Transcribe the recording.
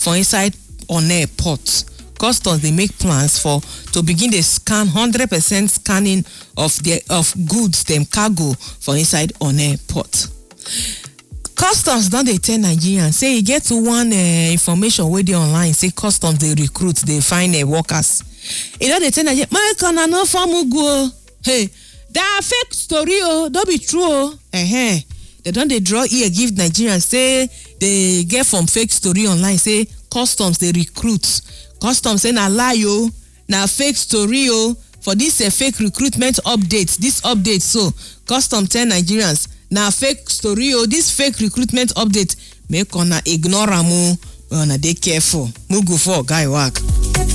for inside onne port customs dey make plans for to begin dey scan hundred percent scanning of the of goods dem cargo for inside onne port customs don dey tell nigerians say e get one uh, information wey dey online say customs dey recruit dey find uh, workers e don dey tell nigerians make una no form ugu o hey da fake story o no be true o uh-huh. dem don dey draw ear give nigerians say dey get from fake story online say customs dey recruit customs say na lie o na fake story o for dis uh, fake recruitment update dis update so customs tell nigerians na fake story o dis fake recruitment update make una ignore am o una dey careful mugu for guy work.